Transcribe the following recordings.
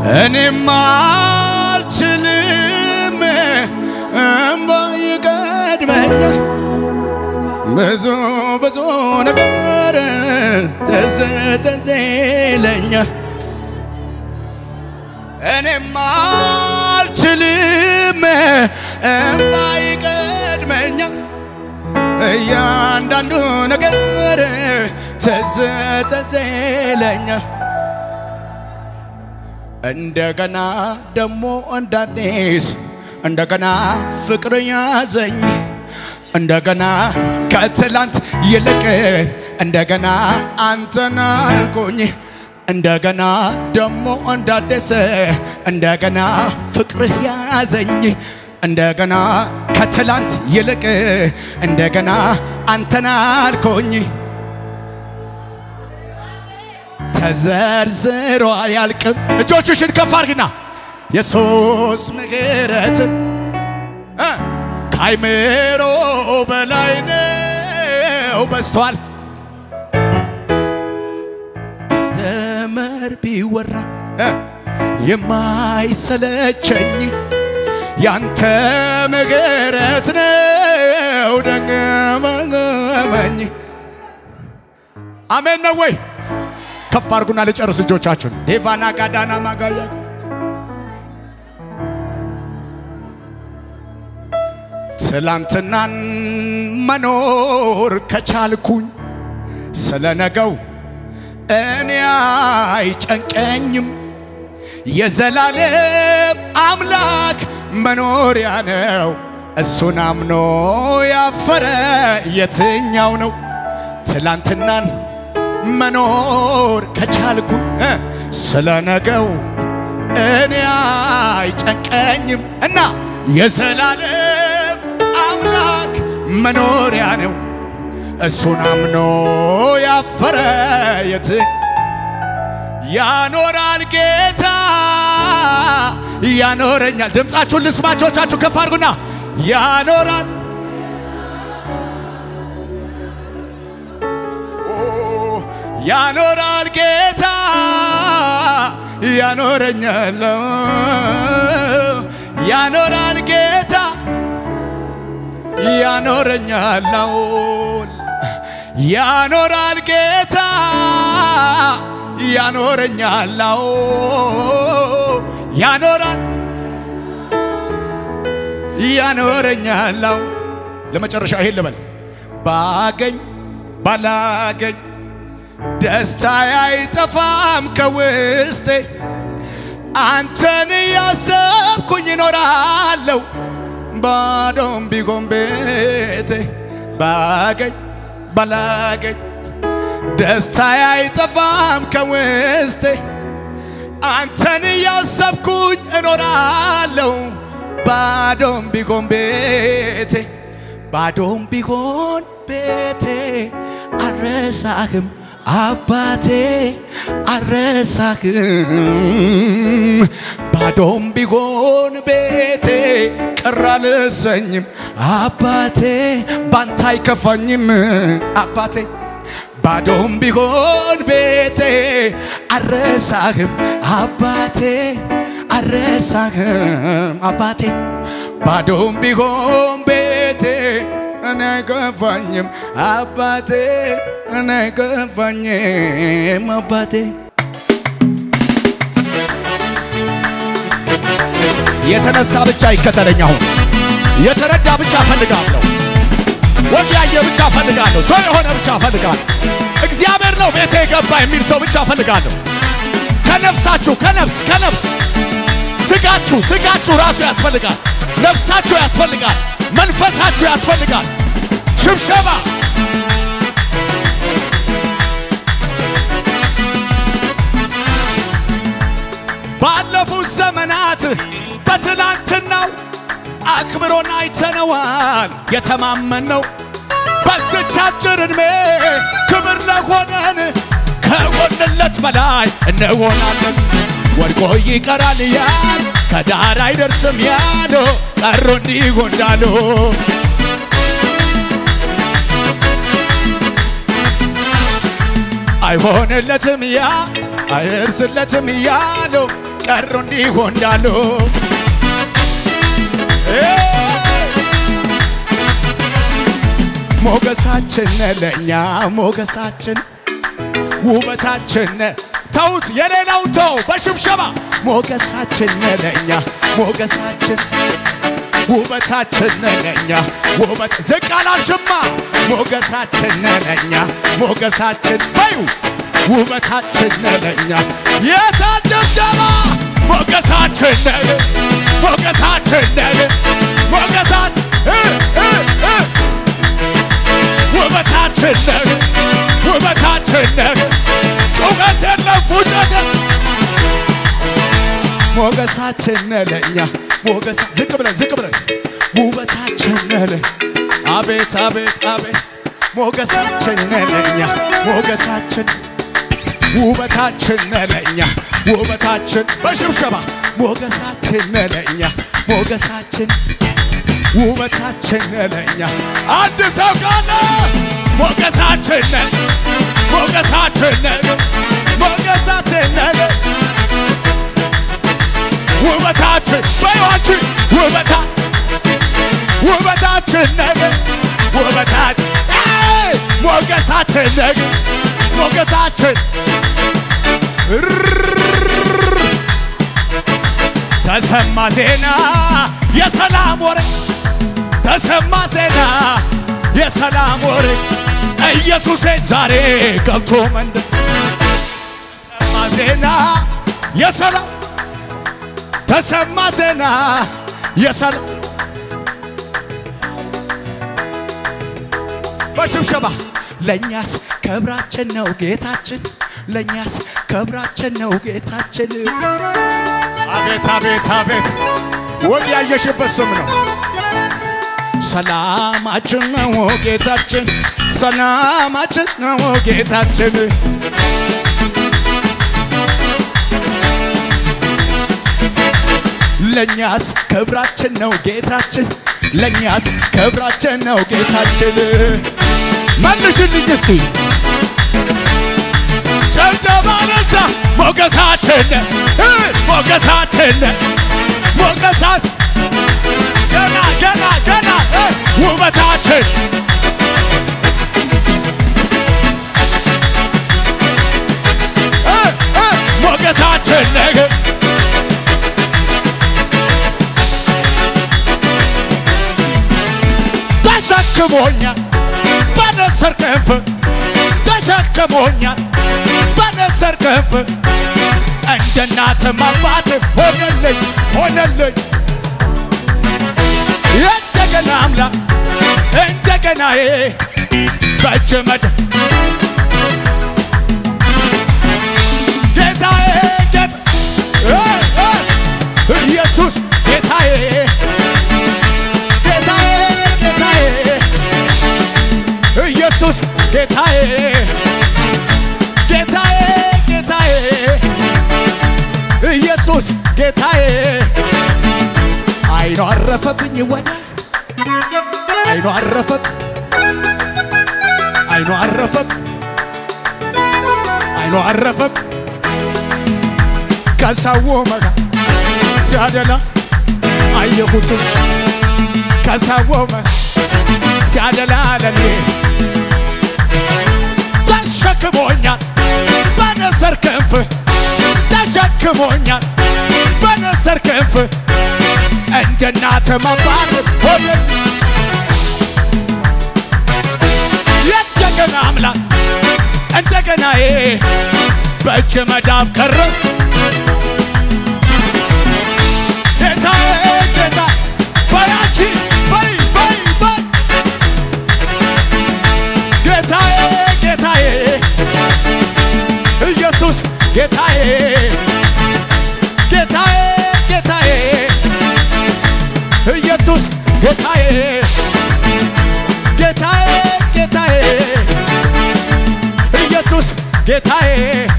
እኔም አልችልም እምባ ይቀድመኛል ብዙ ብዙ ነገር ትዝ ትዝ ይለኛል እኔም አልችልም እምባ ይቀድመኛል እያንዳንዱ ነገር ትዝ ትዝ ይለኛል እንደገና ደሞ እንዳዲስ እንደገና ፍቅር ያዘኝ እንደገና ከትላንት ይልቅ እንደገና አንተን አልኩኝ እንደገና ደሞ እንዳደሰ እንደገና ፍቅርህ ያዘኝ እንደገና ከትላንት ይልቅ እንደገና አንተን አልኩኝ ተዘርዝሮ አያልቅም። እጆችሽን ከፍ አድርግና የሱስ ምሕረት እ ከአይምሮ በላይ ነው በስቷል። ዘመር ቢወራ እ የማይሰለቸኝ ያንተ ምሕረት ነው ደገመኝ። አሜን ነው ወይ? ከፍ አድርጉና ልጨርስ እጆቻችሁን። ዴቫና ጋዳና ማጋያ ትላንትናን መኖር ከቻልኩኝ ስለ ነገው እኔ አይጨንቀኝም። የዘላለም አምላክ መኖሪያ ነው። እሱን አምኖ ያፈረ የትኛው ነው? ትላንትናን መኖር ከቻልኩ እ ስለ ነገው እኔ አይጨንቀኝም እና የዘላለም አምላክ መኖሪያ ነው። እሱን አምኖ ያፈረ የት ያኖራል ጌታ ያኖረኛል። ድምፃችሁን ልስማቾቻችሁ ከፍ አድርጉና ያኖራል ያኖራል ጌታ ያኖረኛል ያኖራል ጌታ ያኖረኛል ያኖራል ጌታ ያኖረኛል ያኖራል ያኖረኛል ለመጨረሻ ይሄን ልበል ባገኝ ባላገኝ ደስታ አይጠፋም ከውስጤ አንተን እያሰብኩኝ እኖራለሁ ባዶም ቢሆን ቤቴ ባገኝ ባላገኝ ደስታ አይጠፋም ከውስጤ አንተን እያሰብኩኝ እኖራለሁ ባዶም ቢሆን ቤቴ ባዶም ቢሆን ቤቴ አረሳህም አባቴ አረሳህም ባዶም ቢሆን ቤቴ ቅር አልሰኝም አባቴ ባንተ አይከፋኝም አባቴ ባዶም ቢሆን ቤቴ አረሳህም አባቴ አረሳህም አባቴ ባዶም ቢሆን ቤቴ እኔ አይከፋኝም አባቴ እኔ አይከፋኝም አባቴ የተነሳ ብቻ ይከተለኝ አሁን የተረዳ ብቻ እፈልጋለሁ ወግ ያየ ብቻ እፈልጋለሁ ሰው የሆነ ብቻ እፈልጋለሁ እግዚአብሔር ነው ቤቴ የገባ የሚል ሰው ብቻ እፈልጋለሁ ከነፍሳችሁ ከነፍስ ከነፍስ ስጋችሁ ስጋችሁ ራሱ ያስፈልጋል ነፍሳችሁ ያስፈልጋል መንፈሳችሁ ያስፈልጋል ሽብሸባ ባለፉት ዘመናት በትላንትናው አክብሮን አይተነዋል የተማመነው በዝች አጭር ዕድሜ ክብር ለሆነን ከጎንለት በላይ እንሆናለን ወድቆ ይቀራል ያል ከዳር አይደርስም ያሉ ቀሮ እንዲጎንዳሉ አይሆንለትም ያ አይርስለትም ያሉ ቀሩ እንዲሁ እንዳሉ ሞገሳችን ለእኛ ሞገሳችን ውበታችን ተውት፣ የሌላው ተው በሽብሸባ ሞገሳችን ለእኛ ሞገሳችን ውበታችን ለእኛ ውበት ዝቅ አላልሽማ ሞገሳችን ለእኛ ሞገሳችን በዩ ውበታችን ለእኛ የታል ጭብጨባ ሞገሳችን ሞገሳችን ሞገሳት ውበታችን ውበታችን ጩኸት የለም ፉጨት ሞገሳችን ለእኛ ሞገሳ ዝቅ ብለን ዝቅ ብለን ውበታችን ለ አቤት አቤት አቤት ሞገሳችን ለእኛ ሞገሳችን ውበታችን ለእኛ ውበታችን በሽብሸባ ሞገሳችን ለእኛ ሞገሳችን ውበታችን ለእኛ አንድ ሰው ካለ ሞገሳችን ሞገሳችን ሞገሳችን ውበታችን በይዋች ውበታ ውበታችን ውበታችን ሞገሳችን ሞገሳችን ተሰማ ዜና የሰላም ወሬ ተሰማ ዜና የሰላም ወሬ ኢየሱሴ ዛሬ ገብቶ መንደር ተሰማ ዜና የሰላም ተሰማ ዜና የሰላም በሽብሸባ ለእኛስ ክብራችን ነው ጌታችን፣ ለእኛስ ክብራችን ነው ጌታችን። አቤት አቤት አቤት ወግ ያየሽበት ስም ነው። ሰላማችን ነው ጌታችን፣ ሰላማችን ነው ጌታችን። ለእኛስ ክብራችን ነው ጌታችን፣ ለእኛስ ክብራችን ነው ጌታችን። መልሽልኝ እስቲ ጨብጨባ ነዛ ሞገሳችን ሞገሳችን ሞገሳት ገና ገና ገና ውበታችን ሞገሳችን ነገ ተሸክሞኛል በንስር ክንፍ ተሸክሞኛል በንስር ክንፍ እንደ እናትም አባት ሆነልኝ ሆነልኝ እንደገና አምላክ እንደገናዬ በእጅ መድ ጌታዬ ጌታ ኢየሱስ ጌታዬ ጌታዬ ጌታዬ ኢየሱስ ጌታዬ ጌታዬ ጌታዬ ኢየሱስ ጌታዬ አይኑ አረፈብኝ ወደ አይኑ አረፈብ አይኑ አረፈብ አይኑ አረፈብ ከሰው መጋ ሲያደላ አየሁት ከሰው መጋ ሲያደላ ለኔ ተሸክሞኛል በንስር ክንፍ ተሸክሞኛል በንስር ክንፍ እንደ እናት መባል ሆነ የደገና አምላክ እንደገናዬ በእጅ መዳፍ ቀረ ጌታዬ ጌታ በያቺ በይ በይ በይ ጌታዬ ጌታዬ ኢየሱስ ጌታዬ ጌታዬ ጌታዬ ኢየሱስ ጌታዬ ጌታዬ ጌታዬ ኢየሱስ ጌታዬ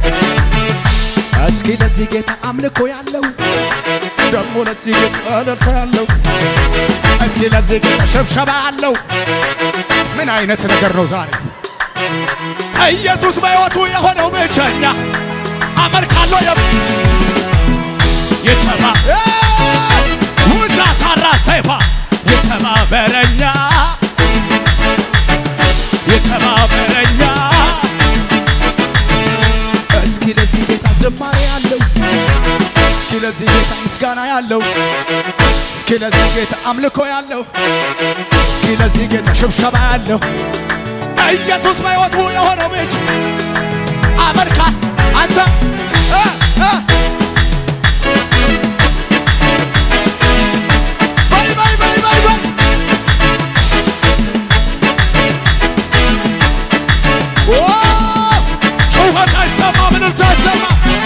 እስኪ ለዚህ ጌታ አምልኮ ያለው ደግሞ ለዚህ ጌታ እልልታ ያለው እስኪ ለዚህ ጌታ ሽብሸባ ያለው ምን አይነት ነገር ነው ዛሬ ኢየሱስ በሕይወቱ የሆነው ብቸኛ አመልካለሁ ከፋ የተባበረኛ የተባበረኛ እስኪ ለዚህ ጌታ ዝማሬ ያለው እስኪ ለዚህ ጌታ ምስጋና ያለው እስኪ ለዚህ ጌታ አምልኮ ያለው እስኪ ለዚህ ጌታ ሽብሸባ ያለው ኢየሱስ በሕይወቱ የሆነው ብቻ አመልካ አንተ እ እ በይ በይ በይ በይ በይ ኦ ጩኸት አይሰማ ምንም አይሰማ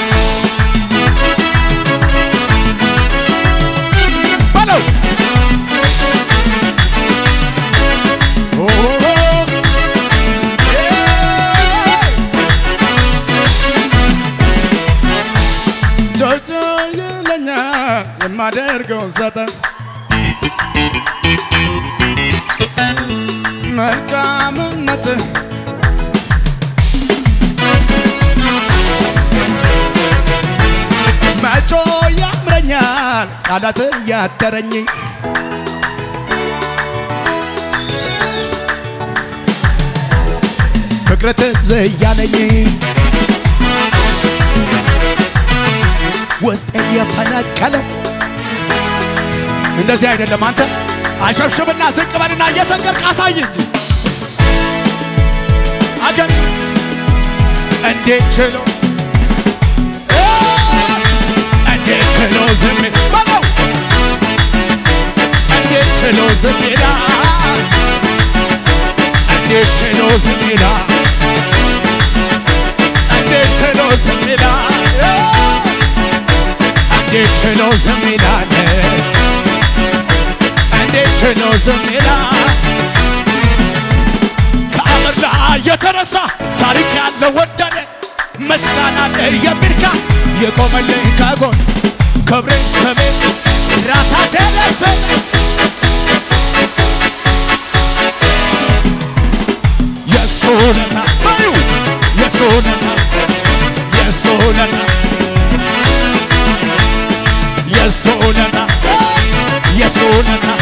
በለው ኦ ጆጆ ይለኛል የማደርገውን ሰጠ መልካምነትህ መጮ ያምረኛል ቃላት ያተረኝ ፍቅር ትዝ እያለኝ ውስጥ የፈነቀለው እንደዚህ አይደለም። አንተ አሸብሽብና ዝቅ በልና እየሰገድክ አሳይ እንጂ አገር እንዴት ችሎ እንዴት ችሎ ዝም በለው እንዴት ችሎ ዝም ይላል እንዴት ችሎ ዝም ይላል እንዴት ችሎ ዝም ይላል እንዴት ችሎ ዝም ይላል እንዴት ችሎ ዝም ይላል ከአመድ ላይ የተነሳ ታሪክ ያለው ወደደ ምስጋና የሚልካ የቆመልኝ ከጎን ክብሬን ስሜን ራሳቴ ደሰተ የሱ ውለታ በዩ የሱ ውለታ የሱ ውለታ የሱ ውለታ የሱ ውለታ